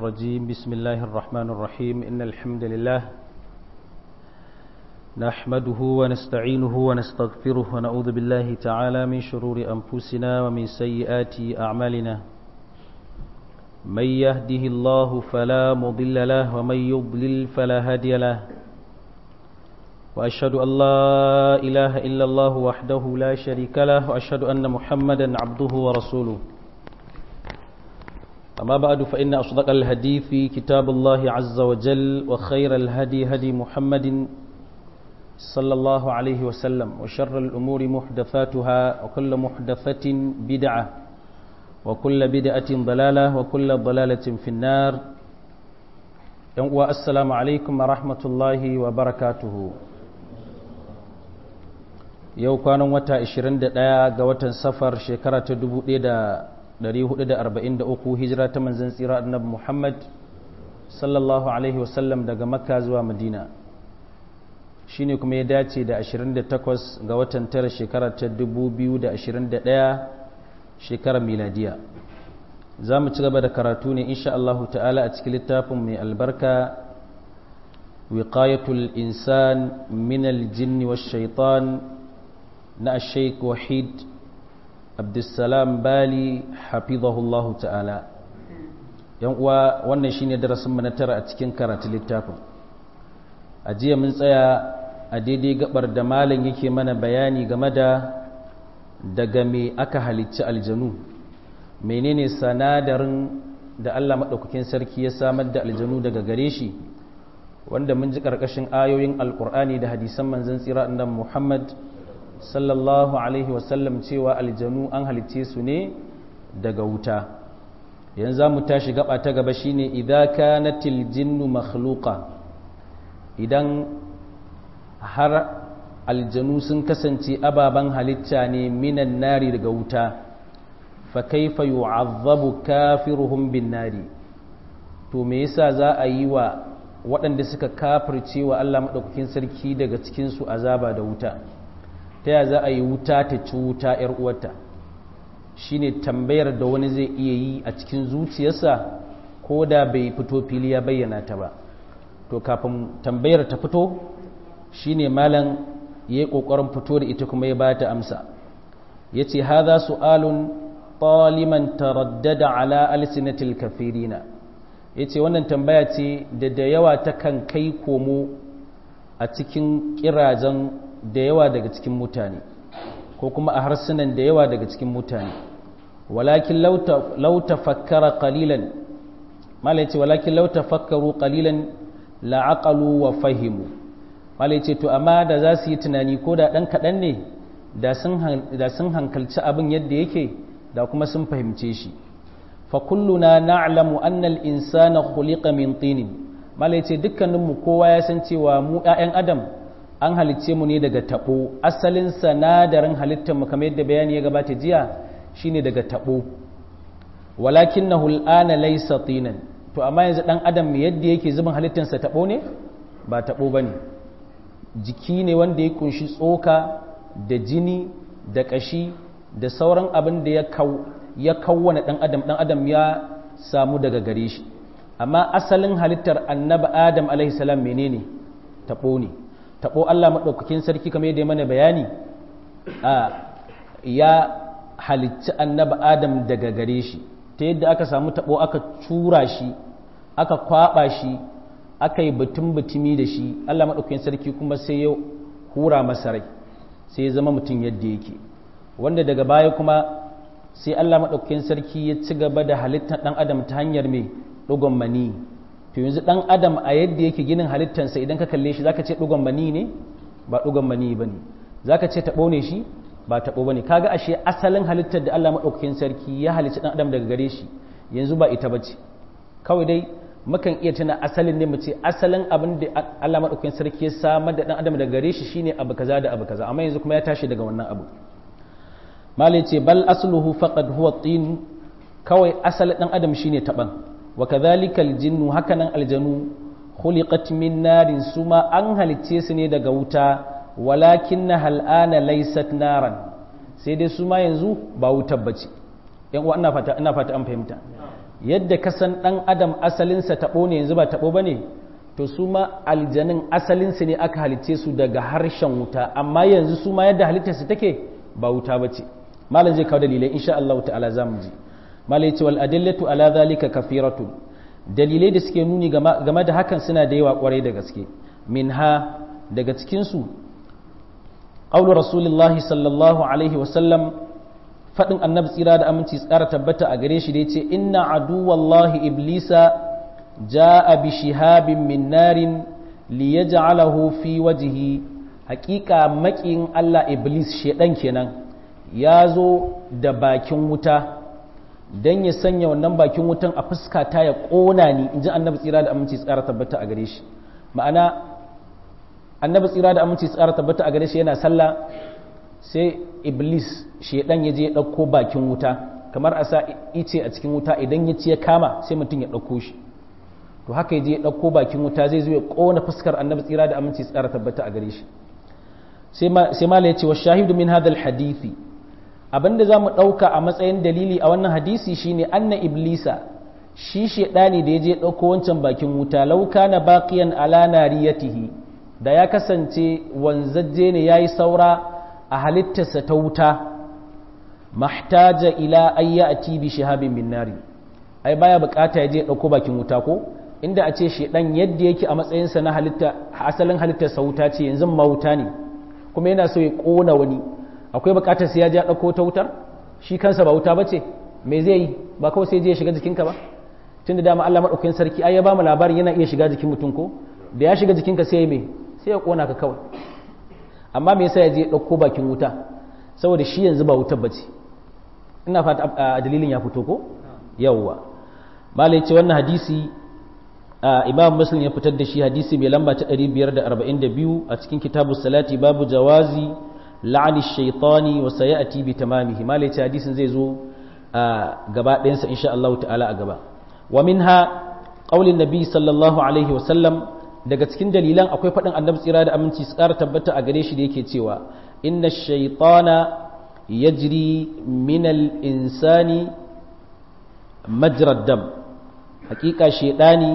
الرجيم بسم الله الرحمن الرحيم إن الحمد لله نحمده ونستعينه ونستغفره ونعوذ بالله تعالى من شرور أنفسنا ومن سيئات أعمالنا من يهده الله فلا مضل له ومن يضلل فلا هادي له وأشهد أن لا إله إلا الله وحده لا شريك له وأشهد أن محمدا عبده ورسوله أما بعد فإن أصدق الحديث كتاب الله عز وجل وخير الهدي هدي محمد صلى الله عليه وسلم وشر الأمور محدثاتها وكل محدثة بدعة وكل بدعة ضلالة وكل ضلالة في النار السلام عليكم ورحمة الله وبركاته yau kwanan wata 21 ga watan safar shekara ta 1443 hijira ta manzan tsira annabi Muhammad sallallahu alaihi wasallam daga makka zuwa madina shine kuma ya dace da 28 ga watan tara shekara ta 2021 shekarar miladiya za mu ci gaba da karatu ne insha Allah ta'ala a cikin littafin mai albarka wiqayatul insan min aljinni wash shaitan na sheik wahid abdulsalam bali hafizahullahu ta'ala yan uwa wannan shine darasin na tara a cikin karatu littafin a jiya mun tsaya a daidai gabar da malam yake mana bayani game da daga me aka halicci aljanu menene sanadarin da Allah maɗaukakin sarki ya samar da aljanu daga gare shi wanda mun ji ƙarƙashin ayoyin alƙur'ani da hadisan manzon tsira annabi Muhammad sallallahu alaihi wasallam cewa aljanu an halicce su ne daga wuta yanzu za mu tashi gaba ta gaba shine idza kanatil jinnu makhluqa idan har aljanu sun kasance ababen halitta ne minan nari daga wuta fa kaifa yu'azzabu kafiruhum bin nari to me yasa za a yi wa waɗanda suka kafirce wa Allah madaukakin sarki daga cikin su azaba da wuta ta ya za a yi wuta ta ci wuta 'yar uwarta shi ne tambayar da wani zai iya yi a cikin zuciyarsa ko da bai fito fili ya bayyana ta ba to kafin tambayar ta fito shi ne malam ya yi ƙoƙarin fito da ita kuma ya ba ta amsa ya ce haza su'alun ɗaliman taraddada ala alsinatil kafirina ya ce wannan tambaya ce da da yawa ta kan kai komo a cikin ƙirajen da yawa daga cikin mutane ko kuma a harsunan da yawa daga cikin mutane walakin lauta fakkara qalilan malai ce walakin lauta fakkaru qalilan la'aqalu wa fahimu malai ce to amma da za su yi tunani ko da ɗan kaɗan ne da sun hankalci abin yadda yake da kuma sun fahimce shi fa kulluna na'lamu anna al-insana khuliqa min tinin malai ce dukkaninmu kowa ya san cewa mu 'ya'yan adam an halicce mu ne daga tabo asalin sanadarin halittar mu kamar yadda bayani ya gabata jiya shine daga tabo walakinahu al'ana laysa tinan to amma yanzu dan adam yadda yake zubin halittar sa tabo ne ba tabo bane jiki ne wanda ya kunshi tsoka da jini da kashi da sauran abin da ya kaw ya kawwana dan adam dan adam ya samu daga gare shi amma asalin halittar annabi adam alaihi salam menene tabo ne taɓo Allah maɗaukakin sarki kamar yadda mana bayani ya halicci annaba Adam daga gare shi ta yadda aka samu taɓo aka cura shi aka kwaɓa shi aka yi batun batumi da shi Allah maɗaukakin sarki kuma sai ya hura masa rai sai ya zama mutum yadda yake wanda daga baya kuma sai Allah maɗaukakin sarki ya ci gaba da halittar ɗan adam ta hanyar mai ɗugon mani to yanzu dan adam a yadda yake ginin halittansa idan ka kalle shi zaka ce dugon mani ne ba dugon mani bane zaka ce tabo ne shi ba tabo bane kaga ashe asalin halittar da Allah madaukakin sarki ya halicci dan adam daga gare shi yanzu ba ita bace kawai dai mukan iya tuna asalin ne mu ce asalin abin da Allah madaukakin sarki ya samar da dan adam daga gare shi shine abu kaza da abu kaza amma yanzu kuma ya tashi daga wannan abu malai ce bal asluhu faqad huwa tin kawai asalin dan adam shine taban وكذلك الجن هكذا الجنو خلقت من نار سما أن هلتي سني daga wuta ولكنها الآن ليست نارا sai dai su ma yanzu ba wutar bace yan uwa ina fata ina fata an fahimta yadda ka san ɗan adam asalinsa taɓo ne yanzu ba taɓo ba ne to su ma aljanin asalinsu ne aka halitce su daga harshen wuta amma yanzu su ma yadda halittarsu take ba wuta ba ce malam zai kawo dalilai insha Allah ta'ala za mu ji malam ya ce wal adillatu ala zalika kafiratu dalilai da suke nuni game da hakan suna da yawa kwarai da gaske minha daga cikin su qawlu rasulullahi sallallahu alaihi wa sallam fadin annabi tsira da aminci tsara tabbata a gare shi da yace inna aduwallahi iblisa jaa bi shihabin min narin liyaj'alahu fi wajhi haqiqa makin Allah iblis shedan kenan ya zo da bakin wuta don ya sanya wannan bakin wutan a fuska ta ya ƙona ni in ji annabi tsira da aminci tsara tabbata a gare shi ma'ana annabi tsira da aminci tsara tabbata a gare shi yana sallah sai iblis shedan ya je ya ɗauko bakin wuta kamar a sa ice a cikin wuta idan ya ci ya kama sai mutum ya ɗauko shi to haka ya je ya ɗauko bakin wuta zai zo ya ƙona fuskar annabi tsira da aminci tsara tabbata a gare shi sai ma ya ce wa shahidu min hadal hadithi abinda za mu ɗauka a matsayin dalili a wannan hadisi shine anna iblisa shi shaidani da ya je ɗauko wancan bakin wuta lauka na baƙiyan ala nariyatihi da ya kasance wanzajje ne ya yi saura a halittarsa ta wuta mahtaja ila ayya a tibi shahabin min nari ai baya bukata ya je ɗauko bakin wuta ko inda a ce shaidan yadda yake a matsayinsa na halitta asalin halittarsa wuta ce yanzu ma wuta ne kuma yana so ya ƙona wani akwai bukatar sai ya ja ɗauko ta wutar shi kansa ba wuta ba ce me zai yi ba kawai sai je ya shiga jikinka ba tun da dama Allah maɗaukakin sarki ai ya ba mu labarin yana iya shiga jikin mutum ko da ya shiga jikinka sai ya me sai ya ƙona ka kawai amma me yasa ya je ɗauko bakin wuta saboda shi yanzu ba wutar ba ce ina fata a dalilin ya fito ko yawwa malai ce wannan hadisi imam muslim ya fitar da shi hadisi mai lamba ta 542 a cikin kitabu salati babu jawazi la'ani shaitani wa sayati bi tamamihi malai ce hadisin zai zo a gaba ɗayansa insha Allah ta'ala a gaba wa minha qaulin nabi sallallahu alaihi wa sallam daga cikin dalilan akwai faɗin annabi tsira da aminci su ƙara tabbata a gare shi da yake cewa inna shaitana yajri min al-insani majrad dam hakika shaidani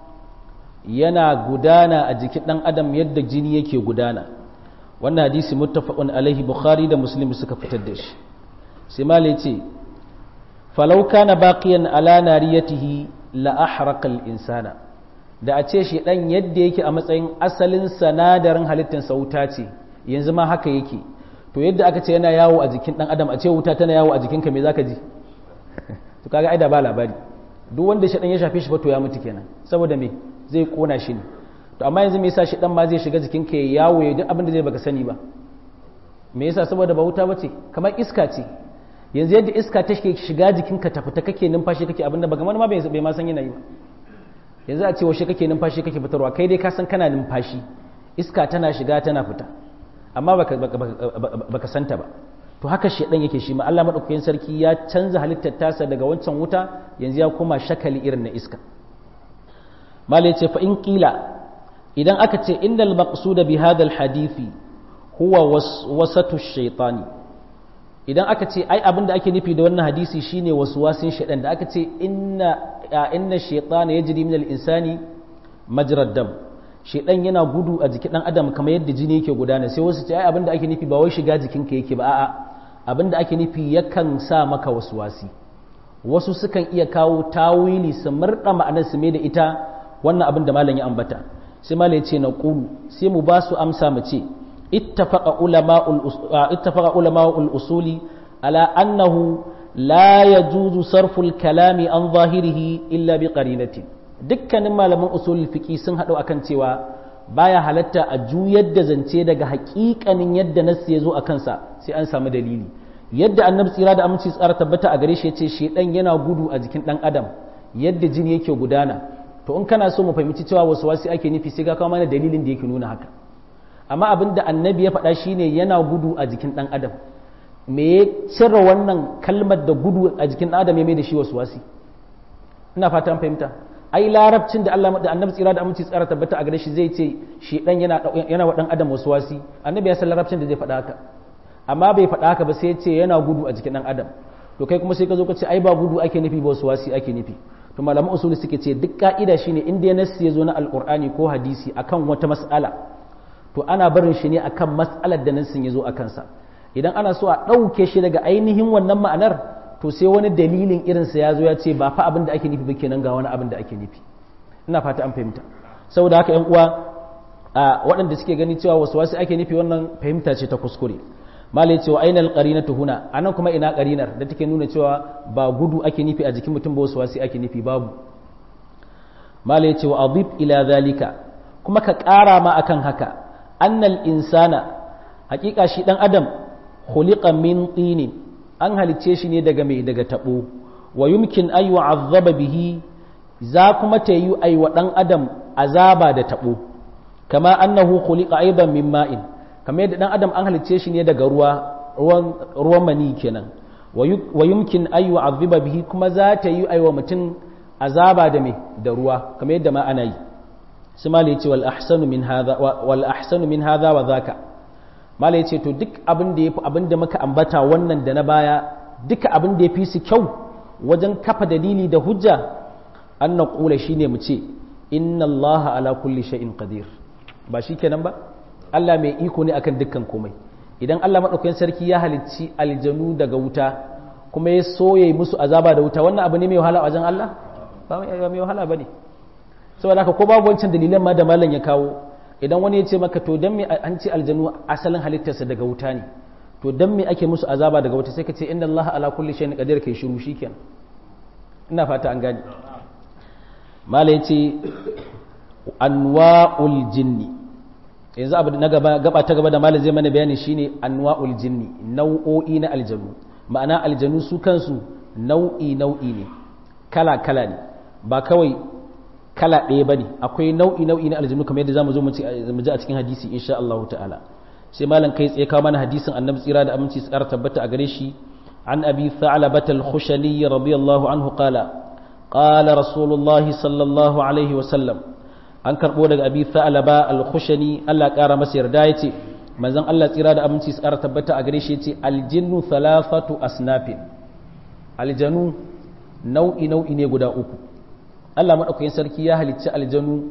yana gudana a jikin ɗan adam yadda jini yake gudana wannan hadisi muttafaqun alaihi bukhari da muslim suka fitar da shi sai malai ce falau kana baqiyan ala nariyatihi la ahraqa al insana da a ce shi dan yadda yake a matsayin asalin sanadarin halittar sa wuta ce yanzu ma haka yake to yadda aka ce yana yawo a jikin dan adam a ce wuta tana yawo a jikinka me zaka ji to kaga ai da ba labari duk wanda shi dan ya shafe shi fa to ya mutu kenan saboda me zai kona shi ne to amma yanzu me yasa shi dan ma zai shiga jikin ka ya yawo ya duk abin da zai baka sani ba me yasa saboda ba wuta bace kamar iska ce yanzu yadda iska ta shiga jikin ka ta fita kake numfashi kake abin da baka ma bai bai ma san yana yi ba yanzu a ce washe kake numfashi kake fitarwa kai dai ka san kana numfashi iska tana shiga tana fita amma baka baka santa ba to haka shedan yake shi ma Allah madaukakin sarki ya canza halittar tasa daga wancan wuta yanzu ya koma shakali irin na iska malai ce fa in kila idan aka ce innal maqsuda bi hadha hadisi huwa wasatu shaytani idan aka ce ai abin da ake nufi da wannan hadisi shine waswasin shaytan da aka ce inna inna shaytana yajri min al-insani majrad dam shaytan yana gudu a jikin dan adam kamar yadda jini yake gudana sai wasu ce ai abin da ake nufi ba wai shiga jikinka yake ba a'a abin da ake nufi yakan sa maka waswasi wasu sukan iya kawo tawili su murda ma'anar su mai da ita wannan abin da malam ya ambata sai malam ya ce na qulu sai mu ba su amsa mu ce ittafaqa ulama'ul usuli ala annahu la yajuzu sarful kalami an zahirihi illa bi qarinatin dukkanin malaman usulul fiqi sun haɗu akan cewa baya halatta a juyar da zance daga haƙiƙanin yadda nassi ya zo a kansa sai an samu dalili yadda annabi tsira da aminci tsara tabbata a gare shi ya ce shedan yana gudu a jikin ɗan adam yadda jini yake gudana to in kana so mu fahimci cewa wasu wasi ake nufi sai ka kawo mana dalilin da yake nuna haka amma abin da annabi ya faɗa shine yana gudu a jikin ɗan adam me ya cire wannan kalmar da gudu a jikin ɗan adam ya mai da shi wasu wasi ina fatan fahimta ai larabcin da Allah da annabi tsira da aminci tsara tabbata a gare shi zai ce shi dan yana yana wa dan adam wasu wasi annabi ya san larabcin da zai faɗa haka amma bai faɗa haka ba sai ya ce yana gudu a jikin ɗan adam to kai kuma sai ka zo ka ce ai ba gudu ake nufi ba wasu wasi ake nufi to malaman usuli suke ce duk ka'ida shine inda ya nassi ya zo na alqur'ani ko hadisi akan wata mas'ala to ana barin shi ne akan mas'alar da nassin ya zo akan sa idan ana so a ɗauke shi daga ainihin wannan ma'anar to sai wani dalilin irinsa ya zo ya ce ba fa abin da ake nufi ba kenan ga wani abin da ake nufi ina fata an fahimta saboda haka yan uwa a waɗanda suke gani cewa wasu wasu ake nufi wannan fahimta ce ta kuskure malai cewa ainal qarinatu huna anan kuma ina qarinar da take nuna cewa ba gudu ake nufi a jikin mutum ba wasu wasu ake nufi babu malai cewa adib ila zalika kuma ka ƙara ma akan haka annal insana hakika shi dan adam khuliqa min tinin an halicce shi ne daga mai daga tabo wa yumkin ay yu'azzaba bihi za kuma ta yi ai wa dan adam azaba da tabo kama annahu khuliqa aidan min ma'in kamar yadda dan adam an halicce shi ne daga ruwa ruwan ruwan mani kenan wa yumkin ay yu'azzaba bihi kuma za ta yi ai wa mutum azaba da mai da ruwa kamar yadda ma ana yi su mala yace wal ahsanu min hadha wal ahsanu min hadha wa dhaka mala yace to duk abin da yafi abin da muka ambata wannan da na baya duka abin da yafi su kyau wajen kafa dalili da hujja an naqula shine mu ce inna allaha ala kulli shay'in qadir ba shikenan ba Allah mai iko ne akan dukkan komai idan Allah madaukakin sarki ya halicci aljanu daga wuta kuma ya soye musu azaba da wuta wannan abu ne mai wahala a wajen Allah ba mai wahala bane saboda haka ko babu wancan dalilan ma da malam ya kawo idan wani ya ce maka to dan me an ce aljanu asalin halittarsa daga wuta ne to dan me ake musu azaba daga wuta sai ka ce inna Allah ala kulli shay'in qadir kai shiru shikenan ina fata an gane malam yace anwa'ul jinni yanzu abu na gaba gaba ta gaba da malam zai mana bayani shine anwa'ul jinni nau'o'i na aljanu ma'ana aljanu su kansu nau'i nau'i ne kala kala ne ba kawai kala ɗaya ba ne akwai nau'i nau'i na aljanu kamar yadda za mu zo mu ji a cikin hadisi insha Allah ta'ala sai malam kai tsaye kawo mana hadisin annabi tsira da aminci tsara tabbata a gare shi an abi tha'labat al-khushani radiyallahu anhu qala qala rasulullah sallallahu alaihi wa sallam an karbo daga abi tha'laba al-khushani Allah kara masa yarda yace manzon Allah tsira da aminci tsara tabbata a gare shi yace al-jinnu thalathatu asnafin aljanu nau'i nau'i ne guda uku Allah maɗaukakin sarki ya halicci aljanu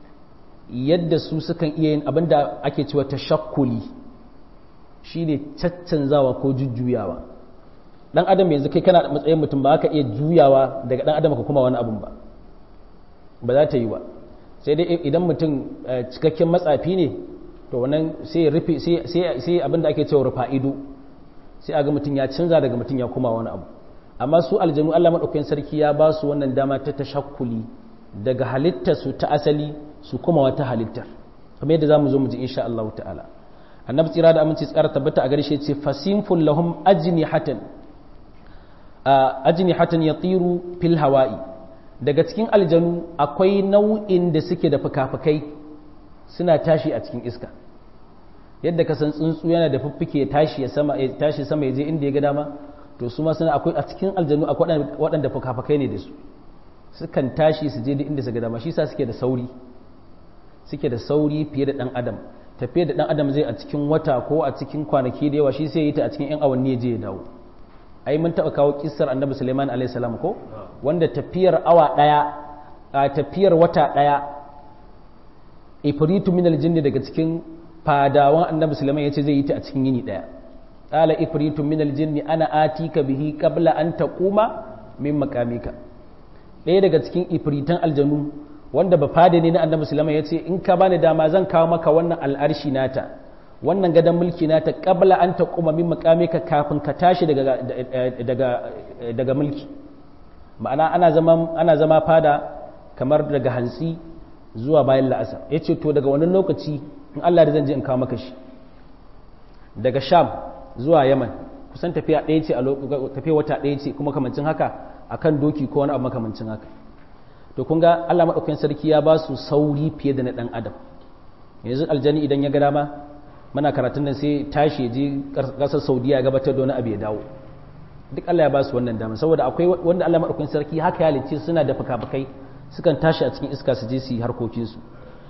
yadda su sukan iya yin abin da ake cewa tashakkuli shi ne caccanzawa ko jujjuyawa ɗan adam yanzu kai kana matsayin mutum ba ka iya juyawa daga ɗan adam ka kuma wani abin ba ba za ta yi ba sai dai idan mutum cikakken matsafi ne to wannan sai rufe sai abin da ake cewa rufa ido sai a ga mutum ya canza daga mutum ya kuma wani abu amma su aljanu Allah maɗaukakin sarki ya ba su wannan dama ta tashakkuli daga halittarsu ta asali su kuma wata halittar kamar yadda za mu zo mu ji insha Allah ta'ala annabi tsira da aminci tsara tabbata a garshe ce fasinful lahum ajnihatan ajnihatan yatiru fil hawa'i daga cikin aljanu akwai nau'in da suke da fukafukai suna tashi a cikin iska yadda ka san tsuntsu yana da fiffike tashi ya sama ya tashi sama ya je inda ya ga dama to su ma suna akwai a cikin aljanu akwai waɗanda fukafukai ne da su sukan tashi su je duk inda su ga dama shi sa suke da sauri suke da sauri fiye da ɗan adam tafiye da ɗan adam zai a cikin wata ko a cikin kwanaki da yawa shi sai yi ta a cikin yan awanni ya je ya dawo ai mun taɓa kawo kissar annabi suleiman alayhi salam ko wanda tafiyar awa ɗaya a tafiyar wata ɗaya ifritu min aljinni daga cikin fadawan annabi suleiman ya ce zai yi ta a cikin yini ɗaya قال إفريت من الجن أنا آتيك به قبل أن تقوم من مقامك ɗaya daga cikin ifritan aljanu wanda ba fada ne na annabi sulaiman ya ce in ka bani dama zan kawo maka wannan al'arshi nata wannan gadon mulki nata qabla an taquma min maqamika kafin ka tashi daga daga daga mulki ma'ana ana zama ana zama fada kamar daga hantsi zuwa bayan la'asar yace to daga wannan lokaci in Allah da zan je in kawo maka shi daga sham zuwa yaman kusan tafiya ɗaya ce a tafiya wata ɗaya ce kuma kamancin haka akan doki ko wani abu makamancin haka to kun ga Allah madaukakin sarki ya ba su sauri fiye da na ɗan adam yanzu aljani idan ya ga dama muna karatun nan sai tashi je ƙasar saudiya ya gabatar da wani abu ya dawo duk Allah ya ba su wannan dama saboda akwai wanda Allah madaukakin sarki haka ya halicce suna da fuka-fukai sukan tashi a cikin iska su je su yi harkokinsu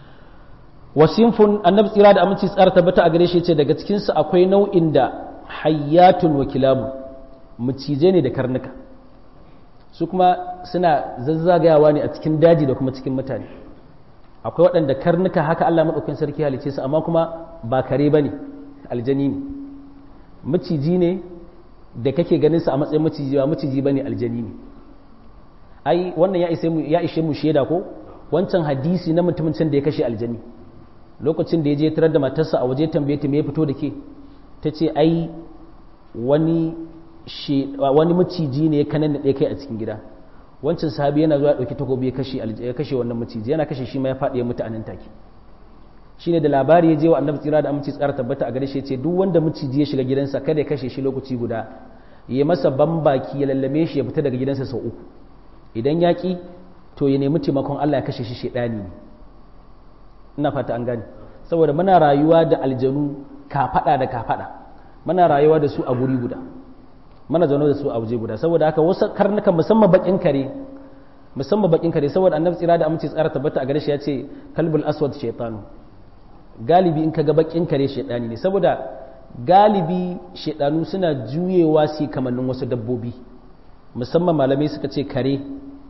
wasinfun annabi tsira da aminci tsara tabbata a gare shi ce daga cikinsu akwai nau'in da hayyatun wa kilabu mucije ne da karnuka su kuma suna zazzagayawa ne a cikin daji da kuma cikin mutane akwai waɗanda karnuka haka Allah maɗaukin sarki halice su amma kuma ba kare ba ne aljani ne maciji ne da kake ganin sa a matsayin maciji ba maciji ba ne aljani ne ai wannan ya ishe mu shaida ko wancan hadisi na mutumin can da ya kashe aljani lokacin da ya je tarar da matarsa a waje tambaye ta me ya fito da ke ta ce ai wani wani maciji ne ya kanan da kai a cikin gida wancan sahabi yana zuwa ɗauki takobi ya kashe ya kashe wannan maciji yana kashe shi ma ya faɗi ya mutu a nan take shine da labari ya je wa annabi tsira da aminci tsara tabbata a gare shi ce duk wanda maciji ya shiga gidansa kada ya kashe shi lokaci guda ya masa bambaki ya lallame shi ya fita daga gidansa sau uku idan ya ki to ya nemi taimakon Allah ya kashe shi shedani ne ina fata an gane saboda muna rayuwa da aljanu kafada da kafada muna rayuwa da su a guri guda mana zaune da su a waje guda saboda haka wasu karnukan musamman bakin kare musamman bakin kare saboda annabi tsira da amince tsara tabbata a gare shi ya ce kalbul aswad shaytanu galibi in kaga bakin kare shaytani ne saboda galibi shaytanu suna juyewa su kamannin wasu dabbobi musamman malamai suka ce kare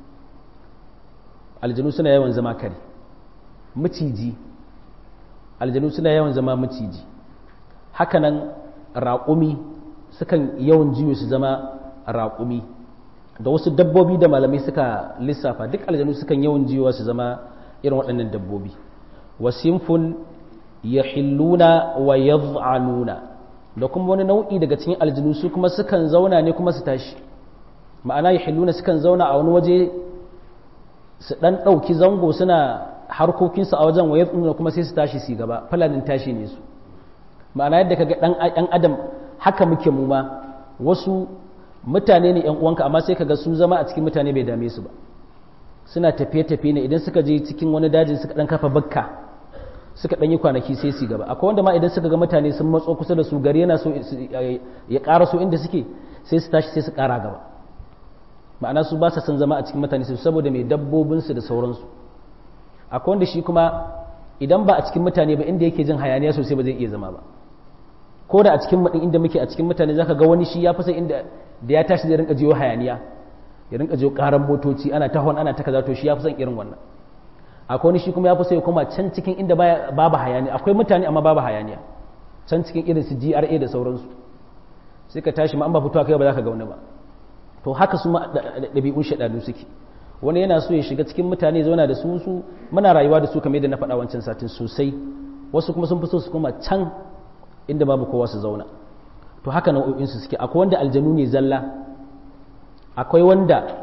aljanu suna yawan zama kare maciji aljanu suna yawan zama maciji hakanan raƙumi sukan yawan jiyo su zama raƙumi da wasu dabbobi da malamai suka lissafa duk aljanu sukan yawan jiyowa su zama irin waɗannan dabbobi wasimfun ya hilluna wa yad'anuna da kuma wani nau'i daga cikin aljanu su kuma sukan zauna ne kuma su tashi ma'ana ya hilluna sukan zauna a wani waje su ɗan ɗauki zango suna harkokinsu a wajen wa yad'anuna kuma sai su tashi su gaba falanin tashi ne su ma'ana yadda kaga ɗan adam haka muke mu ma wasu mutane ne 'yan uwanka amma sai kaga su zama a cikin mutane bai dame su ba suna tafiye-tafiye ne idan suka je cikin wani dajin suka dan kafa bakka suka dan yi kwanaki sai su gaba akwai wanda ma idan suka ga mutane sun matso kusa da su gari yana so ya ƙara so inda suke sai su tashi sai su ƙara gaba ma'ana su ba sa son zama a cikin mutane su saboda mai dabbobinsu da sauransu akwai wanda shi kuma idan ba a cikin mutane ba inda yake jin hayaniya sosai ba zai iya zama ba ko da a cikin maɗin inda muke a cikin mutane zaka ga wani shi ya fi inda da ya tashi zai rinka jiyo hayaniya ya rinka jiyo karan motoci ana tahon ana ta kaza to shi ya fi son irin wannan akwai wani shi kuma ya fi so ya koma can cikin inda babu hayaniya akwai mutane amma babu hayaniya can cikin irin su GRA da sauransu sai ka tashi ma an ba fitowa kai ba za ka ga wani ba to haka su ma ɗabi'un shaɗanu suke wani yana so ya shiga cikin mutane zauna da su su muna rayuwa da su kamar yadda na faɗa wancan satin sosai wasu kuma sun fi so su koma can inda babu kowa su zauna to haka nau'o'insu suke akwai wanda aljanu ne zalla akwai wanda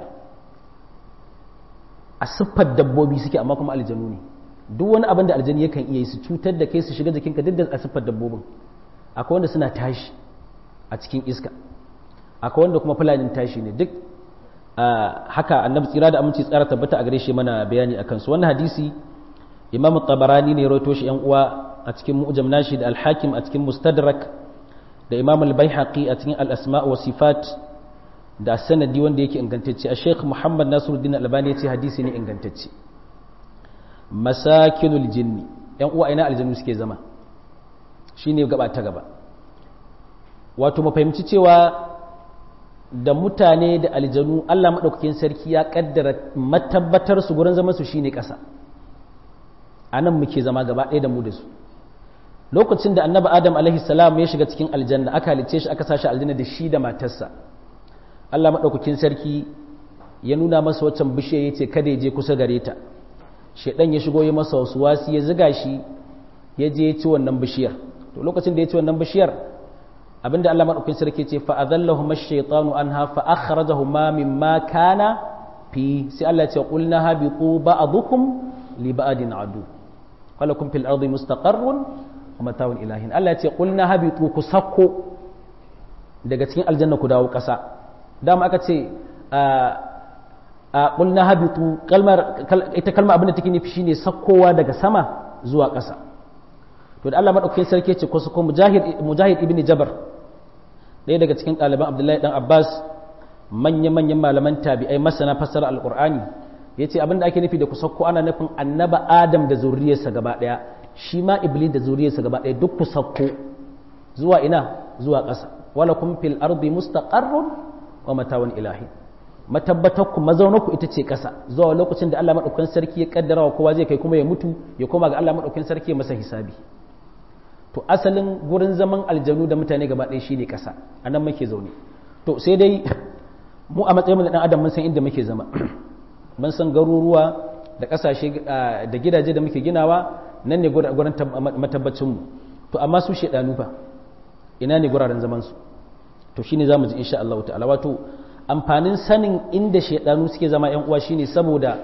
a siffar dabbobi suke amma kuma aljanu ne duk wani abin da aljanu yakan iya yi su cutar da kai su shiga jikinka duk da a siffar dabbobin akwai wanda suna tashi a cikin iska akwai wanda kuma fulanin tashi ne duk haka annabi tsira da aminci tsara tabbata a gare shi mana bayani akan su wannan hadisi imamu tabarani ne rawaito shi yan uwa a cikin mu'jam nashi da al-hakim a cikin mustadrak da imam al-baihaqi a cikin al-asma wa sifat da sanadi wanda yake ingantacce a sheikh muhammad nasiruddin albani ya ce hadisi ne ingantacce masakinul jinni yan uwa ina aljannu suke zama shine gaba ta gaba wato mu fahimci cewa da mutane da aljanu Allah madaukakin sarki ya kaddara matabbatar su gurin zaman su shine ƙasa anan muke zama gaba ɗaya da mu da su lokacin da annabi adam alaihi salam ya shiga cikin aljanna aka halice shi aka sashi aljanna da shi da matarsa Allah maɗaukakin sarki ya nuna masa waccan bishiyar ya ce kada ya je kusa gare ta shaidan ya shigo ya masa wasu wasi ya ziga shi ya je ya ci wannan bishiyar to lokacin da ya ci wannan bishiyar abinda Allah maɗaukakin sarki ce fa adallahum ash-shaytanu anha fa akhrajahuma mimma kana fi sai Allah ya ce qulna habitu ba'dukum li ba'din adu qalakum fil ardi mustaqarrun wa mata'un ilahin Allah ya ce qulna habitu ku sakko daga cikin aljanna ku dawo ƙasa dama aka ce a ƙulna habitu ita kalma abin da take nufi shine sakkowa daga sama zuwa ƙasa to da Allah madaukakin sarki ce ko ko mujahid mujahid ibn jabar ɗaya daga cikin ɗaliban abdullahi dan abbas manya manyan malaman tabi'ai masana fassara alqur'ani yace abin da ake nufi da ku sakko ana nufin annaba adam da zuriyarsa gaba ɗaya shi ma iblis da zuriyarsa gaba ɗaya duk ku sakko zuwa ina zuwa ƙasa walakum fil ardi mustaqarrun wa matawan ilahi matabbatar ku mazaunar ku ita ce ƙasa zuwa lokacin da Allah madaukakin sarki ya kaddara wa kowa zai kai kuma ya mutu ya koma ga Allah madaukakin sarki ya masa hisabi to asalin gurin zaman aljanu da mutane gaba ɗaya shine ƙasa anan muke zaune to sai dai mu a matsayin da dan adam mun san inda muke zama mun san garuruwa da ƙasashe da gidaje da muke ginawa nan ne gurin matabbacin mu to amma su shedanu fa ina ne guraren zaman su to shine zamu ji insha Allah ta'ala wato amfanin sanin inda shedanu suke zama yan uwa shine saboda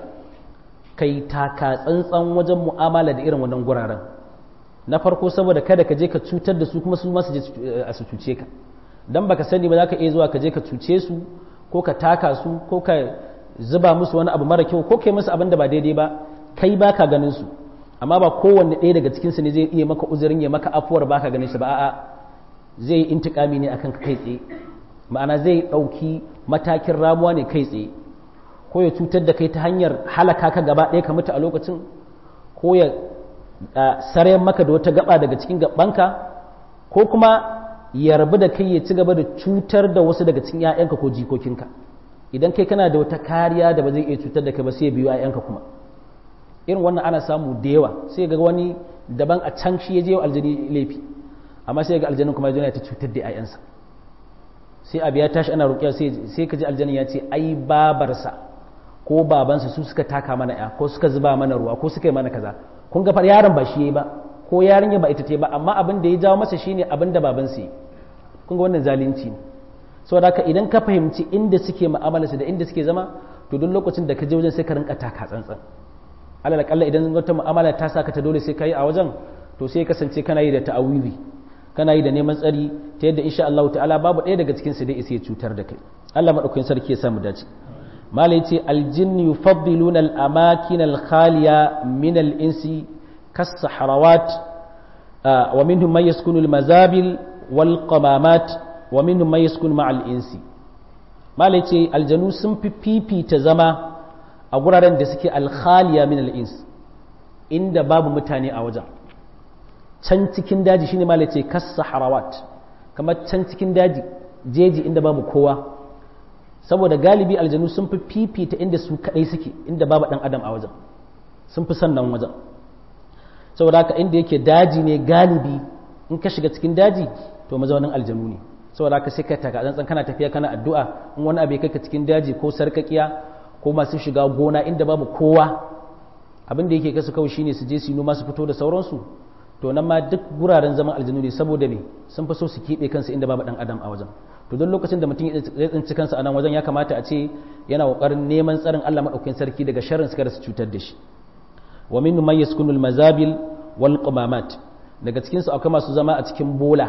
kai taka tsantsan wajen mu'amala da irin wannan guraren na farko saboda kada ka je ka cutar da su kuma su ma su je a su cuce ka dan baka sani ba za ka iya zuwa ka je ka cuce su ko ka taka su ko ka zuba musu wani abu mara kyau ko kai musu abin da ba daidai ba kai baka ganin su amma ba kowanne ɗaya daga cikin su ne zai iya maka uzurin ya maka afuwar baka ganin shi ba a'a zai yi intikami ne akan kai tsaye ma'ana zai ɗauki matakin ramuwa ne kai tsaye ko ya cutar da kai ta hanyar halaka ka gaba ɗaya ka mutu a lokacin ko ya sarayen maka da wata gaba daga cikin gabanka ko kuma ya rabu da kai ya ci gaba da cutar da wasu daga cikin 'ya'yanka ko jikokinka idan kai kana da wata kariya da ba zai iya cutar da kai ba sai ya biyo 'ya'yanka kuma irin wannan ana samu da yawa sai ga wani daban a can shi ya je wa aljani laifi amma sai ga aljanin kuma ya ta cutar da 'ya'yansa sai abu ya tashi ana roƙiya sai ka ji aljanin ya ce ai babarsa ko babansa su suka taka mana ya ko suka zuba mana ruwa ko suka yi mana kaza kun ga yaron ba shi yayi ba ko yarinya ba ita ce ba amma abin da ya jawo masa shine abin da babansa yi kun ga wannan zalunci ne saboda haka idan ka fahimci inda suke mu'amalarsu da inda suke zama to duk lokacin da ka je wajen sai ka rinka taka tsantsan alal kalla idan wata mu'amala ta saka ta dole sai ka yi a wajen to sai kasance kana yi da ta'awizi kana yi da neman tsari ta yadda insha Allah ta'ala babu ɗaya daga cikin su dai isa ya cutar da kai Allah madaukakin sarki ya samu dace mala yace aljinn yufaddiluna al-amakin al-khaliya min al-insi kas-saharawat wa minhum man yaskunu al-mazabil wal qamamat wa minhum man yaskunu ma'al insi mala yace aljanu sun fi fifita zama a guraren da suke al-khaliya min al-ins inda babu mutane a wajen can cikin daji shine ma ce kas saharawat kamar can cikin daji jeji inda babu kowa saboda galibi aljanu sun fi fifita inda su kadai suke inda babu dan adam a wajen sun fi son nan wajen saboda haka inda yake daji ne galibi in ka shiga cikin daji to mazaunin aljanu ne saboda haka sai ka taka tsantsan kana tafiya kana addu'a in wani abu ya kai ka cikin daji ko sarkakiya ko masu shiga gona inda babu kowa abin da yake kasu kawai shine su je su yi noma su fito da sauransu to nan ma duk guraren zaman aljanu ne saboda me sun fi so su keɓe kansu inda babu ɗan adam a wajen to don lokacin da mutum ya tsinci kansa a nan wajen ya kamata a ce yana ƙoƙarin neman tsarin Allah maɗaukakin sarki daga sharrin su kada su cutar da shi wa min man yaskunul mazabil wal qumamat daga cikin su akwai masu zama a cikin bola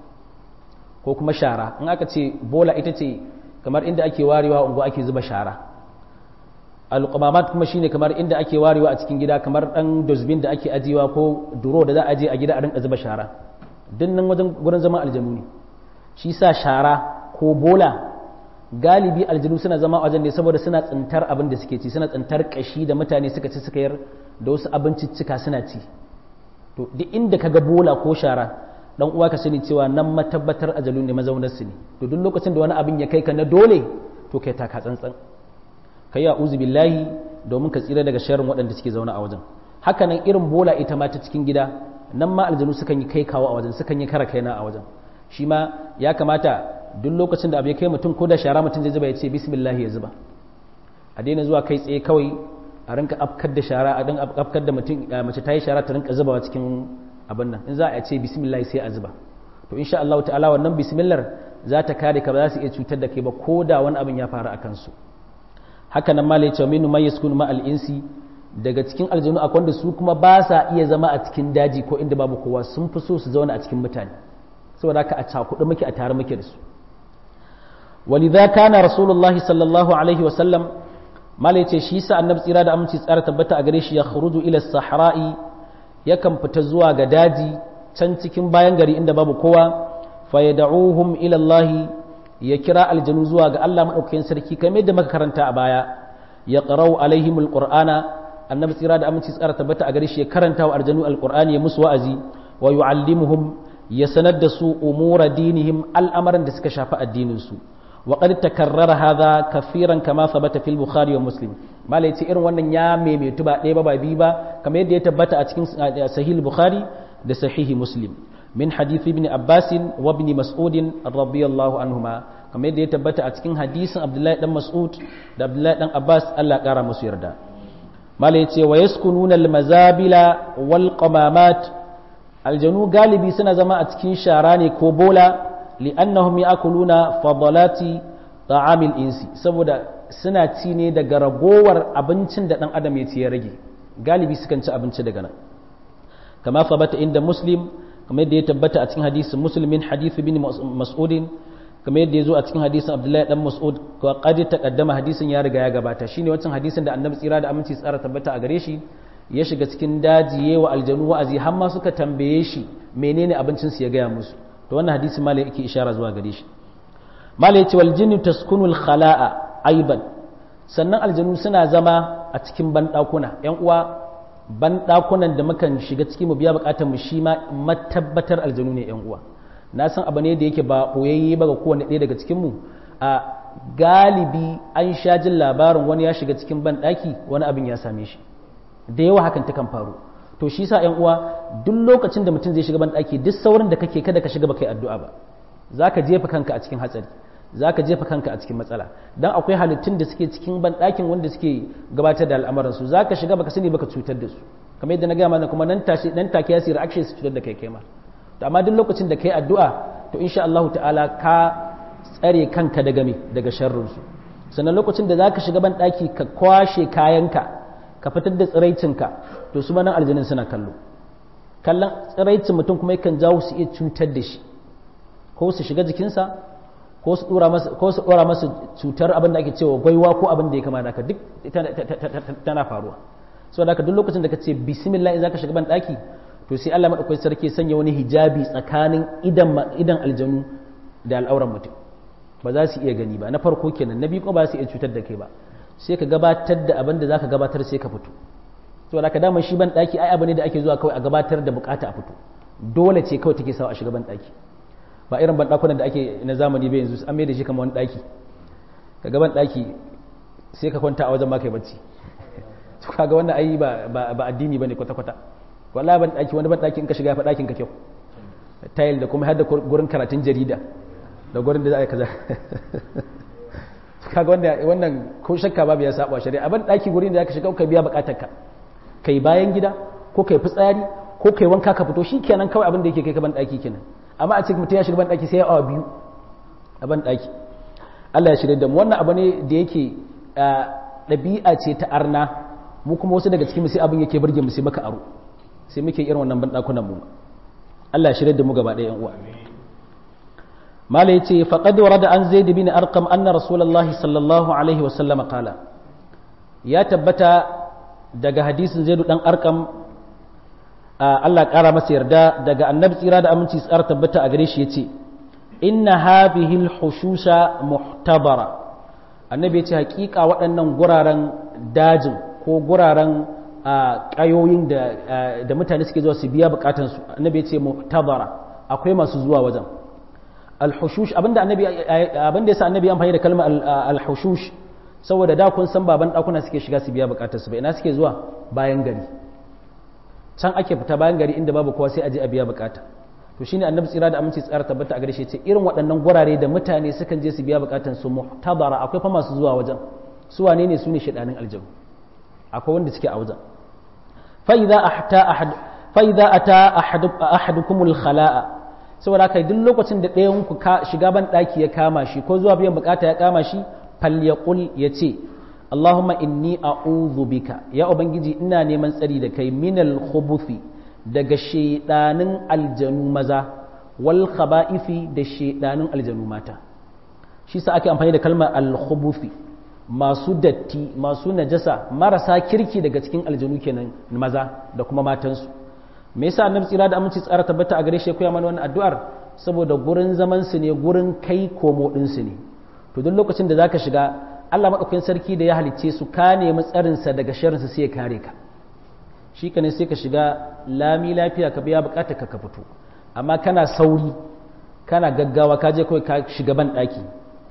ko kuma shara in aka ce bola ita ce kamar inda ake warewa unguwa ake zuba shara alƙumamat kuma shine kamar inda ake warewa a cikin gida kamar ɗan dosbin da ake ajiyewa ko duro da za a je a gida a rinka zuba shara dinnan wajen gurin zaman aljanu ne shi sa shara ko bola galibi aljanu suna zama a wajen ne saboda suna tsintar abin da suke ci suna tsintar kashi da mutane suka ci suka yar da wasu abinciccika suna ci to duk inda ka ga bola ko shara dan uwa ka sani cewa nan matabbatar ajalu ne mazaunar su ne to duk lokacin da wani abin ya kai ka na dole to kai taka tsantsan ka yi a'uzu billahi domin ka tsira daga sharrin waɗanda suke zaune a wajen haka nan irin bola ita ma ta cikin gida nan ma aljanu sukan yi kai kawo a wajen sukan yi kara kaina a wajen shi ma ya kamata duk lokacin da abu ya kai mutum ko da shara mutum zai zuba ya ce bismillah ya zuba a daina zuwa kai tsaye kawai a rinka afkar da shara a rinka afkar da mutum mace ta yi shara ta rinka zubawa cikin abin nan in za a ce bismillah sai a zuba to insha Allah ta'ala wannan bismillah za ta kare ka ba za su iya cutar da kai ba ko da wani abin ya faru a kansu haka nan malai cewa minu mai yaskunu ma al'insi daga cikin aljanu akwai wanda su kuma ba sa iya zama a cikin daji ko inda babu kowa sun fi so su zauna a cikin mutane saboda haka a cakuɗe muke a tare muke da su walidha kana rasulullahi sallallahu alaihi wa sallam malai ce shi sa annabi tsira da aminci tsara tabbata a gare shi ya khuruju ila sahra'i yakan fita zuwa ga daji can cikin bayan gari inda babu kowa fa yad'uhum ila Allah ya kira aljanu zuwa ga Allah maɗaukakin sarki kamar yadda muka karanta a baya ya qara'u alaihim alqur'ana annabi tsira da aminci tsara tabbata a gare shi ya karanta wa aljanu alqur'ani ya musu wa'azi wa yu'allimuhum ya sanar da su umura dinihim al'amaran da suka shafi addinin su wa qad takarrara hadha kafiran kama thabata fil bukhari wa muslim mala yace irin wannan ya maimaitu ba ɗaya ba ba biyu ba kamar yadda ya tabbata a cikin sahih bukhari da sahihi muslim min hadith ibn abbas wa ibn mas'ud radiyallahu anhuma kamar yadda ya tabbata a cikin hadisin abdullahi dan mas'ud da abdullahi dan abbas Allah ya kara musu yarda mala yace wa yaskununa al mazabila wal qamamat aljanu galibi suna zama a cikin shara ne ko bola li'annahum ya'kuluna fadalati ta'amil insi saboda suna ci ne daga ragowar abincin da dan adam ya ci ya rage galibi sukan ci abinci daga nan kama fabata inda muslim kamar yadda ya tabbata a cikin hadisin muslimin hadith bin mas'udin kamar yadda ya zo a cikin hadisin abdullahi dan mas'ud ko qad taqaddama hadisin ya riga ya gabata shine wancan hadisin da annabi tsira da aminci tsara tabbata a gare shi ya shiga cikin daji yawa aljanu wa'azi har ma suka tambaye shi menene abincin su ya gaya musu to wannan hadisi malai yake ishara zuwa gare shi malai yace wal jinnu taskunu al khala'a aiban sannan aljanu suna zama a cikin bandakuna yan uwa bandakunan da mukan shiga cikin mu biya bukatar mu shi ma matabbatar aljanu ne yan uwa na san abu ne da yake ba boyayye ba ga kowanne ɗaya daga cikin mu a galibi an sha jin labarin wani ya shiga cikin bandaki wani abin ya same shi da yawa hakan ta kan faru to shi sa ƴan uwa duk lokacin da mutum zai shiga banɗaki duk saurin da kake kada ka shiga baka yi addu'a ba zaka jefa kanka a cikin hatsari zaka jefa kanka a cikin matsala dan akwai halittun da suke cikin banɗakin wanda suke gabatar da al'amuran su zaka shiga baka sani baka cutar da su kamar yadda na gaya mana kuma nan tashi nan take ya sirri action su cutar da kai kai ma to amma duk lokacin da kai addu'a to insha Allah ta'ala ka tsare kanka daga me daga sharrin su sannan lokacin da zaka shiga banɗaki ka kwashe kayanka ka fitar da tsiraicinka to su manan aljanin suna kallo kallon tsiraicin mutum kuma yakan jawo su iya cutar da shi ko su shiga jikinsa ko su dora masa cutar abin da ake cewa gwaiwa ko abin da ya kama da duk tana faruwa so da duk lokacin da ka ce bismillah in zaka shiga ban daki to sai Allah madaukakin sarki sanya wani hijabi tsakanin idan idan aljanu da al'auran mutum ba za su iya gani ba na farko kenan na biyu kuma ba su iya cutar da kai ba sai ka gabatar da abin da za ka gabatar sai ka fito to da ka dama shi ban ɗaki ai abu ne da ake zuwa kawai a gabatar da bukata a fito dole ce kawai take sawa a shiga ban ɗaki ba irin ban ɗakunan da ake na zamani ba yanzu an mai da shi kamar wani ɗaki ka ga ban ɗaki sai ka kwanta a wajen ma kai bacci to kaga wannan ai ba ba addini bane kwata kwata wallahi ban ɗaki wani ban ɗaki in ka shiga fa ɗakin ka kyau tayil da kuma har da gurin karatun jarida da gurin da za a yi kaza kaga wanda wannan ko shakka babu ya saba shari'a ban daki gurin da zaka shiga ka biya bukatar ka kai bayan gida ko kai fitsari ko kai wanka ka fito shikenan kawai abin da yake kai ka ban daki kenan amma a cikin mutum ya shiga ban daki sai ya awa biyu a ban daki Allah ya shirye da mu wannan abu ne da yake ɗabi'a ce ta arna mu kuma wasu daga cikin mu sai abin yake burge mu sai maka aro sai muke irin wannan ban dakunan mu Allah ya shirye da mu gaba ɗaya yan uwa mala yace faqad warada an zaid bin arqam anna rasulullahi sallallahu alaihi wasallam qala ya tabbata daga hadisin zaid dan arqam Allah kara masa yarda daga annabi tsira da aminci tsara tabbata a gare shi yace inna hadhihi al-hushusha muhtabara annabi yace hakika waɗannan guraren dajin ko guraren ƙayoyin da mutane suke zuwa su biya bukatansu annabi yace muhtabara akwai masu zuwa wajen alhushush abinda annabi abinda yasa annabi amfani da kalmar alhushush saboda da kun san baban dakuna suke shiga su biya bukatarsu ba ina suke zuwa bayan gari can ake fita bayan gari inda babu kowa sai a je a biya bukata to shine annabi tsira da aminci tsara tabbata a gare shi ce irin waɗannan gurare da mutane sukan je su biya bukatan su muhtabara akwai fa masu zuwa wajen su wane ne su ne shedanin aljabu akwai wanda suke a wajen fa idza ahta ahad fa idza ata ahadukumul khala'a saboda haka duk lokacin da ɗayan ku shiga ban ɗaki ya kama shi ko zuwa biyan bukata ya kama shi falyaqul yace Allahumma inni a'udhu bika ya ubangiji ina neman tsari da kai minal khubuthi daga shedanin aljanu maza wal khaba'ifi da shedanin aljanu mata shi sa ake amfani da kalmar al khubuthi masu datti masu najasa marasa kirki daga cikin aljanu kenan maza da kuma matansu me yasa annabi tsira da aminci tsara tabbata a gare shi koya mana wannan addu'ar saboda gurin zaman su ne gurin kai komo din su ne to duk lokacin da zaka shiga Allah madaukakin sarki da ya halicce su ka nemi tsarin sa daga sharrin sa sai ya kare ka shi ka ne sai ka shiga lami lafiya ka biya bukatar ka ka fito amma kana sauri kana gaggawa ka je kawai ka shiga ban daki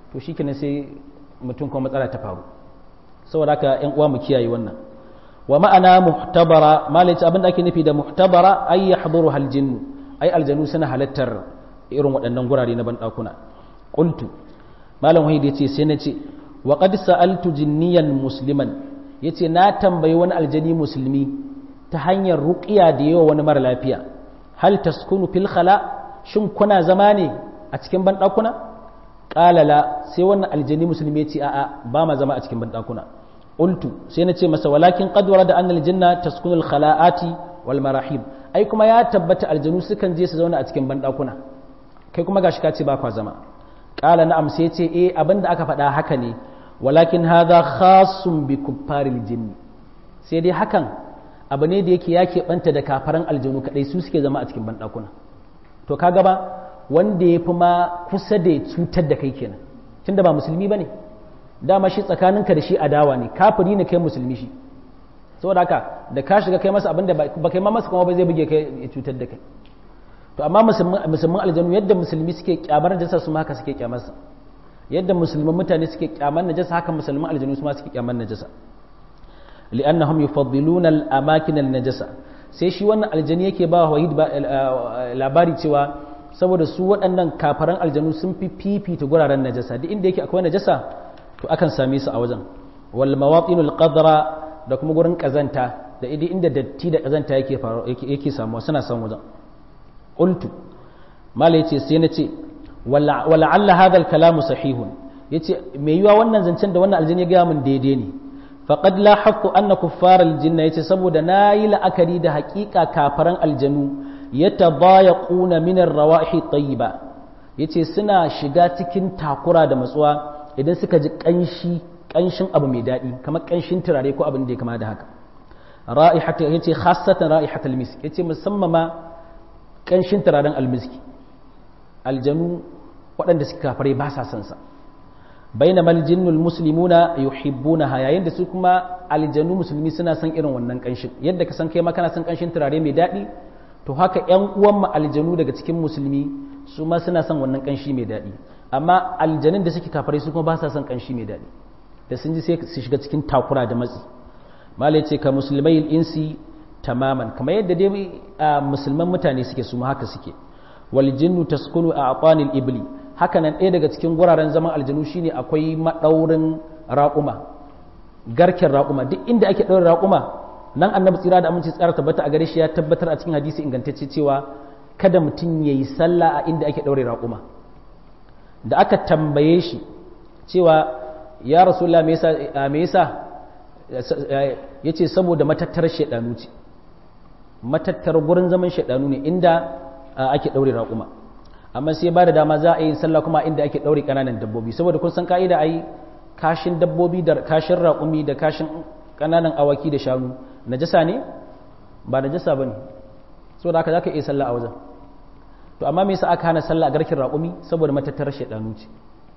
to shi kenan sai mutum kuma matsala ta faru saboda haka yan uwa mu kiyaye wannan wa ma'ana muhtabara malaci abin da ake nufi da muhtabara ay yahduru hal jinnu ay aljanu suna halattar irin waɗannan gurare na banɗakuna qultu malam wahid yace sai na ce wa qad sa'altu jinniyan musliman yace na tambayi wani aljani musulmi ta hanyar ruqiya da yawa wani mara lafiya hal taskunu fil khala shin kuna zama ne a cikin banɗakuna qala la sai wannan aljani musulmi yace a'a ba ma zama a cikin banɗakuna qultu sai na ce masa walakin qad warada anna aljanna taskunu al khala'ati wal marahib ai kuma ya tabbata aljanu sukan je su zauna a cikin banɗakuna kai kuma gashi ka ce ba kwa zama qala na'am sai ce eh abinda aka faɗa haka ne walakin hadha khasun bi kuffaril jinni sai dai hakan abu ne da yake ya keɓanta da kafaran aljanu kaɗai su suke zama a cikin banɗakuna to ka gaba wanda ya fi ma kusa da cutar da kai kenan tunda ba musulmi ba ne dama shi tsakaninka da shi adawa ne kafiri ne kai musulmi shi saboda haka da ka shiga kai masa abin da ba kai ma masa kuma ba zai buge kai ya cutar da kai to amma musulman aljanu yadda musulmi suke kyamar najasa su haka suke kyamarsa yadda musulman mutane suke kyamar najasa haka musulman aljanu su ma suke kyamar najasa li'annahum yufaddiluna al-amakin al-najasa sai shi wannan aljani yake ba wahid labari cewa saboda su waɗannan kafaran aljanu sun fi fifita guraren najasa duk inda yake akwai najasa to akan same su a wajen wal mawatinul qadra da kuma gurin kazanta da inda datti da kazanta yake yake samuwa suna san wajen qultu mala yace sai na ce wala'alla hadha al-kalamu sahihun yace me yiwa wannan zancen da wannan aljini ya ga mun daidai ne faqad la haqqu anna kuffar al-jinna yace saboda nayi la'akari da haƙiƙa kafaran aljanu yatabayaquna min ar-rawahi tayyiba yace suna shiga cikin takura da matsuwa idan suka ji kanshi kanshin abu mai daɗi kamar kanshin turare ko abin da ya kama da haka ra'ihatu yace khassatan ra'ihatul misk yace musamman ma kanshin turaren almiski aljanu waɗanda suka kafare ba sa son sa baina mal jinnul muslimuna yuhibbunaha yayin da su kuma aljanu musulmi suna son irin wannan kanshin yadda ka san kai ma kana son kanshin turare mai daɗi to haka ƴan uwan mu aljanu daga cikin musulmi su ma suna son wannan kanshi mai daɗi amma aljanun da suke kafare su kuma ba sa son kanshi mai daɗi da sun ji sai su shiga cikin takura da matsi malai ce ka musulmai insi tamaman kamar yadda dai musulman mutane suke su haka suke wal jinnu taskunu a aqanil ibli haka nan ɗaya daga cikin guraren zaman aljanu shine akwai madaurin raƙuma garken raƙuma duk inda ake ɗaurin raƙuma nan annabi tsira da aminci tsara tabbata a gare shi ya tabbatar a cikin hadisi ingantacce cewa kada mutum ya yi sallah a inda ake ɗaure raƙuma da aka tambaye shi cewa ya rasulullah me yasa me yasa yace saboda matattar shedanu ce matattar gurin zaman shaidanu ne inda ake daure raƙuma amma sai ba da dama za a yi sallah kuma inda ake daure ƙananan dabbobi saboda kun san ka'ida ai kashin dabbobi da kashin raƙumi da kashin ƙananan awaki da shanu najasa ne ba najasa bane saboda haka zaka iya sallah a wajen to amma me yasa aka hana sallah a garkin raƙumi saboda matattar shaidanu ce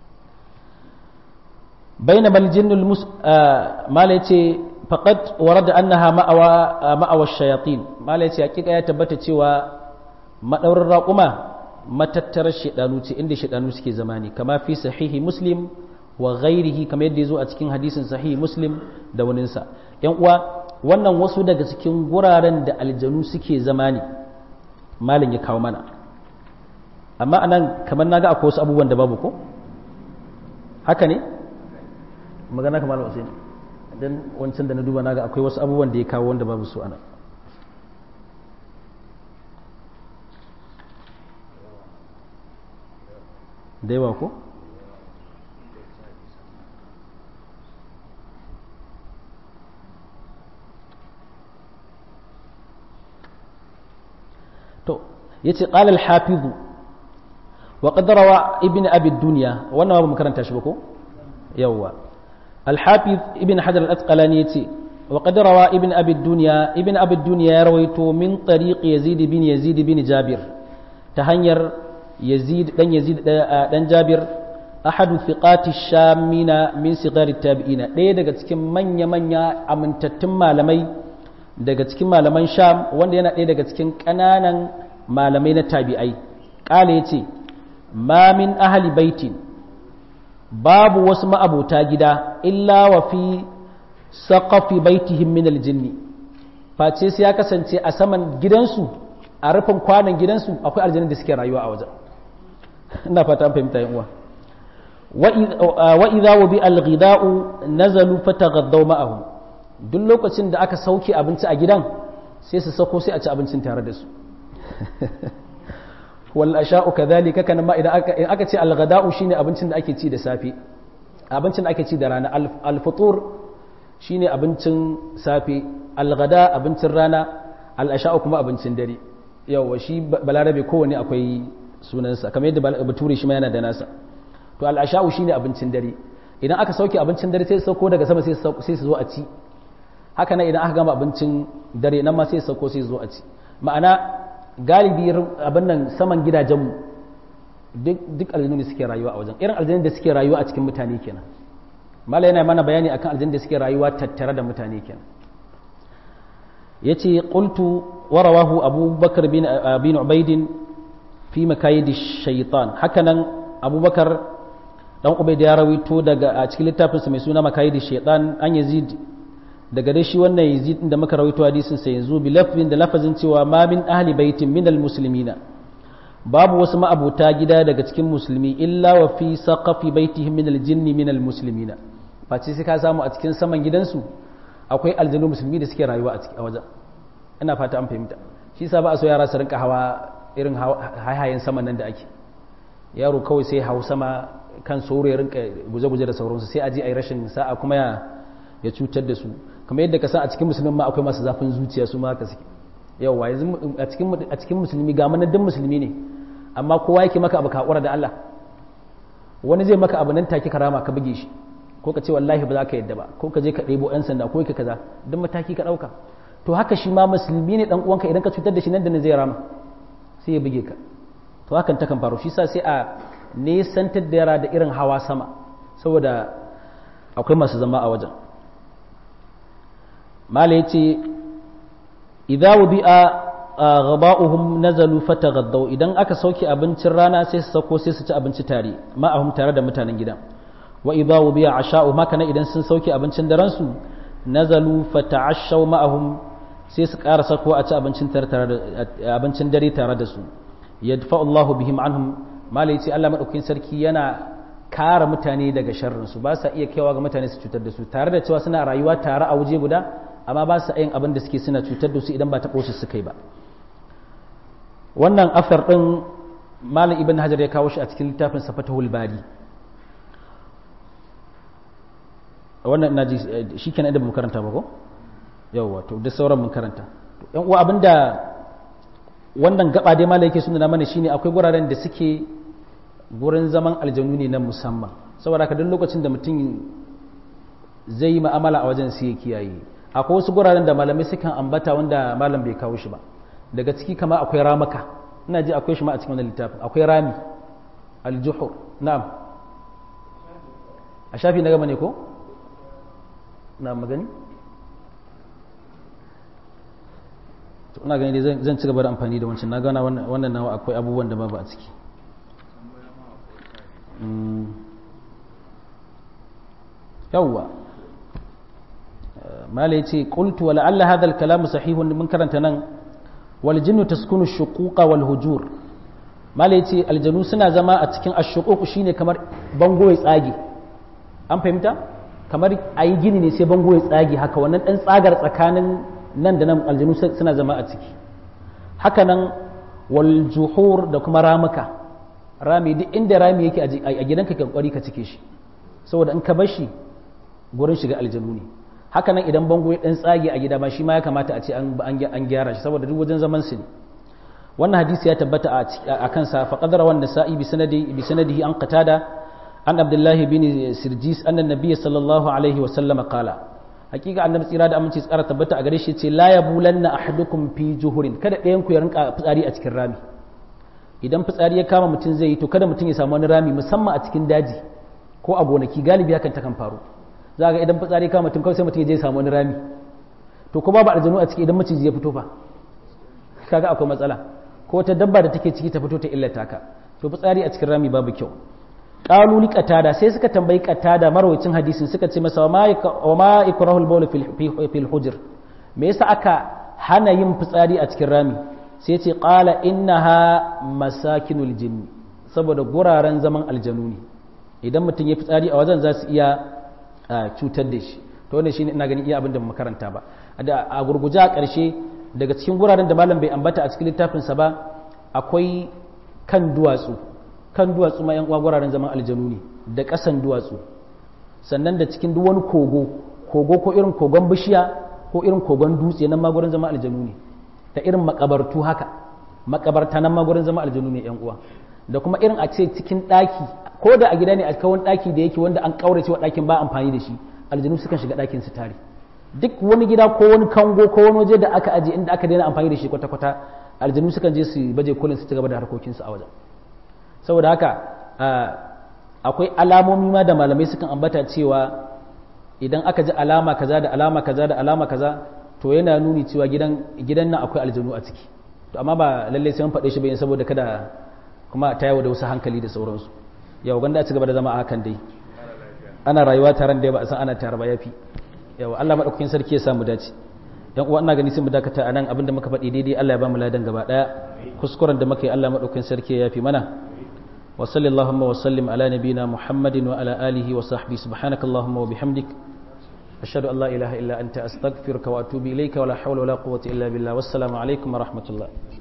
bainama aljinnul mus mala yace faqad warada annaha ma'awa ma'awa shayatin mala yace hakika ya tabbata cewa madaurin raquma matattarar shedanu ce inda shedanu suke zama ne kama fi sahihi muslim wa ghairihi kamar yadda yazo a cikin hadisin sahihi muslim da waninsa yan uwa wannan wasu daga cikin guraren da aljanu suke zama ne malin ya kawo mana amma anan kamar naga akwai wasu abubuwan da babu ko haka ne magana kamar Hussein dan wancan da na duba naga akwai wasu abubuwan da ya kawo wanda babu su ana da yawa ko to yace qala al-hafiz wa qad rawa ibn abi dunya wannan ba mu karanta shi ba ko yawa al-hafiz ibn hajar al-asqalani yace wa qad rawa ibn abi dunya ibn abi dunya ya rawaito min tariq yazid bin yazid bin jabir ta hanyar yazid dan yazid dan jabir ahadu thiqati shamina min sigari tabi'ina ɗaya daga cikin manya-manya amintattun malamai daga cikin malaman sham wanda yana ɗaya daga cikin ƙananan malamai na tabi'ai ƙala ya ce ma min ahali baitin babu wasu ma'abuta gida illa wa fi saqafi baitihim min aljinni face sai ya kasance a saman gidansu a rufin kwanan gidansu akwai aljannin da suke rayuwa a wajen ina fata an fahimta yan uwa wa idza wubi al-ghida'u nazalu fataghaddaw ma'ahum duk lokacin da aka sauke abinci a gidan sai su sako sai a ci abincin tare da su wal asha'u kadhalika kana ma idan aka aka ce al-ghada'u shine abincin da ake ci da safe abincin da ake ci da rana al-futur shine abincin safe al-ghada abincin rana al-asha'u kuma abincin dare yawa shi balarabe kowane akwai sunansa kamar yadda bature shi ma yana da nasa to al'asha'u shine abincin dare idan aka sauke abincin dare sai su sauko daga sama sai su zo a ci haka nan idan aka gama abincin dare nan ma sai su sauko sai su zo a ci ma'ana galibi abin nan saman gidajenmu duk duk aljanu ne suke rayuwa a wajen irin aljanu da suke rayuwa a cikin mutane kenan mala yana mana bayani akan aljanu da suke rayuwa tattare da mutane kenan yace qultu wa rawahu abubakar bin bin ubaidin fi makayidi shaitan hakanan abubakar dan ubaid ya rawaito daga a cikin littafinsa mai suna makayidi shaitan an yazid daga dai shi wannan yazid da muka rawaito hadisin sa yanzu bi lafzin da lafazin cewa ma min ahli baitin min al muslimina babu wasu ma'abuta gida daga cikin musulmi illa wa fi saqafi baitihim min al jinni min al muslimina face sai ka samu a cikin saman gidansu akwai aljanu musulmi da suke rayuwa a wajen ina fata an fahimta shi sa ba a so yara su rinka hawa irin hayayen saman nan da ake yaro kawai sai hau sama kan sauro ya rinka guje-guje da sauransu sai aji a yi rashin sa'a kuma ya ya cutar da su kamar yadda ka san a cikin musulmi ma akwai masu zafin zuciya su ma haka suke yawa yanzu a cikin a cikin musulmi ga manadin musulmi ne amma kowa yake maka abu ka hakura da Allah wani zai maka abu nan take karama ka buge shi ko ka ce wallahi ba za ka yadda ba ko ka je ka ɗebo 'yan sanda ko ka kaza duk mataki ka ɗauka to haka shi ma musulmi ne dan uwanka idan ka cutar da shi nan da nan zai rama sai ya buge ka to hakan takan faru shi sa sai a nesantar da yara da irin hawa sama saboda akwai masu zama a wajen mala ya ce idza wubi'a ghaba'uhum nazalu fataghaddaw idan aka sauke abincin rana sai su sauko sai su ci abinci tare ma'ahum tare da mutanen gidan wa idza wubi'a asha'u haka nan idan sun sauke abincin daren su nazalu fata'ashaw ma'ahum sai su ƙara sako a ci abincin dare tare da su yadfa Allahu bihim anhum malai ce Allah madaukakin sarki yana kare mutane daga sharrin su ba sa iya kaiwa ga mutane su cutar da su tare da cewa suna rayuwa tare a waje guda amma ba sa yin abin da suke suna cutar da su idan ba taɓo su suka yi ba wannan afar din malam ibn hajar ya kawo shi a cikin littafin safatahul bari wannan ina ji shi kenan da mu karanta ba ko yawwa to da sauran mun karanta yan uwa abinda wannan gaba dai malai yake sunna mana shine akwai guraren da suke gurin zaman aljanu ne na musamman saboda ka duk lokacin da mutum zai yi ma'amala a wajen sai ya kiyaye akwai wasu guraren da malamai sukan ambata wanda malam bai kawo shi ba daga ciki kama akwai ramaka ina ji akwai shi ma a cikin wannan littafin akwai rami aljuhur na'am a shafi na gama ne ko na magani to ina gani dai zan ci gaba da amfani da wancan na gana wannan nawa akwai abubuwan da babu a ciki yawwa mala yace qultu wa la'alla hadha al-kalam sahihun mun karanta nan wal jinnu taskunu shuquqa wal hujur mala yace aljanu suna zama a cikin ash-shuquq shine kamar bango ya tsage an fahimta kamar ayi gini ne sai bango ya tsage haka wannan dan tsagar tsakanin nan da nan aljanu suna zama a ciki haka nan wal juhur da kuma ramuka rami duk inda rami yake a gidanka ka kwari ka cike shi saboda in ka bar shi gurin shiga aljanu ne haka nan idan bango ya dan tsage a gida ma shi ma ya kamata a ce an gyara shi saboda duk wajen zaman su ne wannan hadisi ya tabbata a kansa fa qadara wan nasa'i bi sanadi bi sanadihi an qatada an abdullah bin sirjis anna nabiy sallallahu alaihi wa sallam qala hakika annabi tsira da aminci tsara tabbata a gare shi ce la yabulanna ahadukum fi juhurin kada ɗayan ku ya rinka fitsari a cikin rami idan fitsari ya kama mutum zai yi to kada mutum ya samu wani rami musamman a cikin daji ko a gonaki galibi hakan ta kan faru za ga idan fitsari kama mutum kawai sai mutum ya je samu wani rami to ko babu aljanu a ciki idan maciji ya fito fa kaga akwai matsala ko ta dabba da take ciki ta fito ta illata ka to fitsari a cikin rami babu kyau qalu li qatada sai suka tambayi qatada marwayacin hadisin suka ce masa wa ma ikrahu al-bawl fil hujr me yasa aka hana yin fitsari a cikin rami sai ce qala innaha masakinul jinn saboda guraren zaman aljanu ne idan mutum ya fitsari a wajen za su iya cutar da shi to wannan shine ina ganin iya abin da mu karanta ba a gurguje a ƙarshe daga cikin guraren da malam bai ambata a cikin littafinsa ba akwai kan duwatsu kan duwatsu ma yan uwa guraren zaman aljanu ne da ƙasan duwatsu sannan da cikin duk wani kogo kogo ko irin kogon bishiya ko irin kogon dutse nan ma gurin zaman aljanu ne da irin makabartu haka makabarta nan ma gurin zaman aljanu ne yan uwa da kuma irin a ce cikin ɗaki ko da a gida ne a kawon ɗaki da yake wanda an ƙaurace wa ɗakin ba amfani da shi aljanu sukan shiga ɗakin su tare duk wani gida ko wani kango ko wani waje da aka aje inda aka daina amfani da shi kwata-kwata aljanu sukan je su baje kolin su ci gaba da harkokinsu a wajen saboda haka akwai alamomi ma da malamai sukan ambata cewa idan aka ji alama kaza da alama kaza da alama kaza to yana nuni cewa gidan gidan nan akwai aljanu a ciki to amma ba lalle sai mun faɗe shi bayan saboda kada kuma ta yawo da wasu hankali da sauransu yau ganda a ci gaba da zama a hakan dai ana rayuwa taron da ba a san ana tare ba yafi yawa Allah madaukakin sarki ya samu dace yan uwa ina gani sai mu dakata anan abinda muka faɗi daidai Allah ya ba mu ladan gaba daya kuskuren da muka yi Allah madaukakin sarki ya yafi mana wa sallallahu wa sallim ala nabina muhammadin wa ala alihi wa sahbihi subhanakallahumma wa bihamdik ashhadu an la ilaha illa anta astaghfiruka wa atubu ilayka wa la hawla wa la quwwata illa billah wassalamu alaikum wa rahmatullah